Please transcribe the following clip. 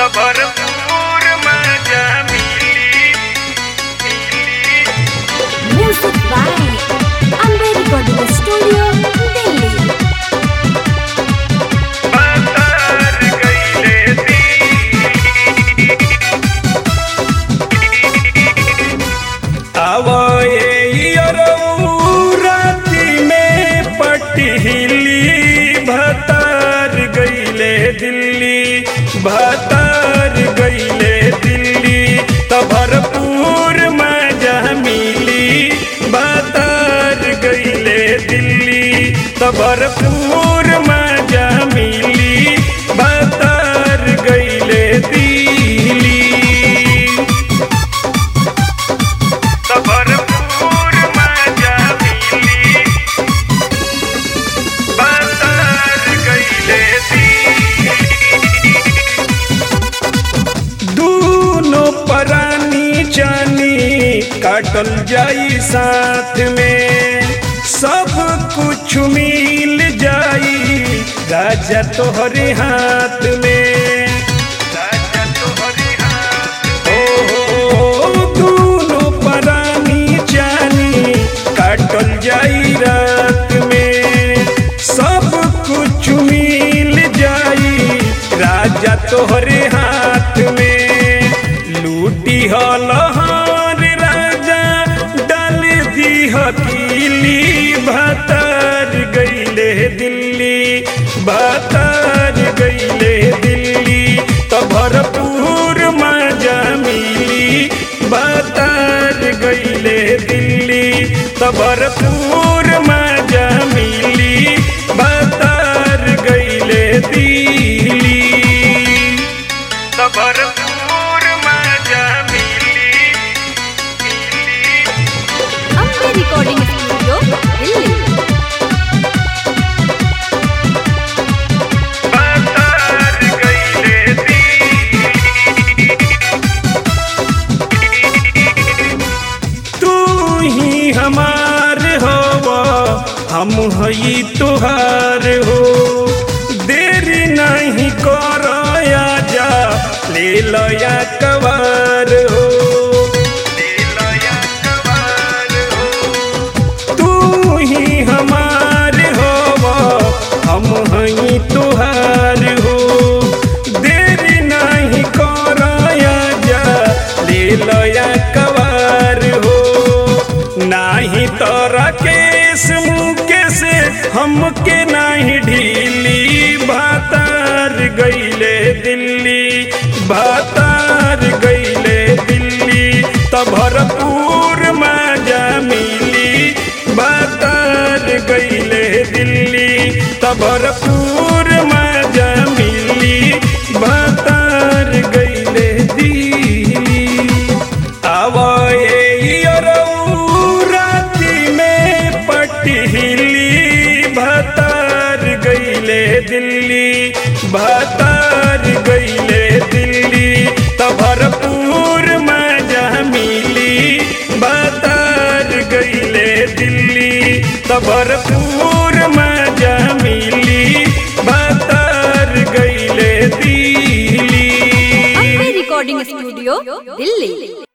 त भरपूर मजा मिली Music by Amber Recording Studio, Delhi. बाजार गईले दी आवए राती में पटहिली भतार गईले दिल्ली भतार गईले दिल्ली त भरपूर मजा मिली भतार गईले दिल्ली त भरपूर मजा मिली भतार गईले दिल्ली त भरपूर मजा मिली बाजार गईले दूनो परानी जानी काटल जाई साथ में सब कुछ मिल जाई राजा तोहरे हाथ में राजा तोहरे हाथ ओ दूनो परानी जानी काटल जाई रात में सब कुछ मिल जाई राजा तोहरे हाथ में लूटी हलहार राजा डाल दी हकीली भतार गईले दिल्ली भतार गईले दिल्ली तो भरपूर मजा मिली भतार गईले दिल्ली तो भरपूर मजा मिली भतार गईले दिल्ली तो भरपूर मजा मिली Amber Recording Studio, Delhi. बाजार गईले दी तू ही हमार हो हम हई तुहार हो देरी नहीं कर जा ले लया कवार हो ले लया कवार हो तू ही हमार हो हम हई तुहार हो देरी नहीं कराया जा ले लया कवार हो नाही तोरा केस मुके से हमके नाही ढीली भातार गईले दिल्ली भातार गईले दिल्ली त भरपूर मजा मिली भातार गईले दिल्ली त भरपूर मजा मिली भातार गईले दिल्ली आवए राती में पटहिली भतार गईले दिल्ली भतार गईले दिल्ली त भरपूर मजा मिली भतार गईले दिल्ली त भरपूर मजा मिली भतार गईले Delhi Amber Recording Studio, Delhi.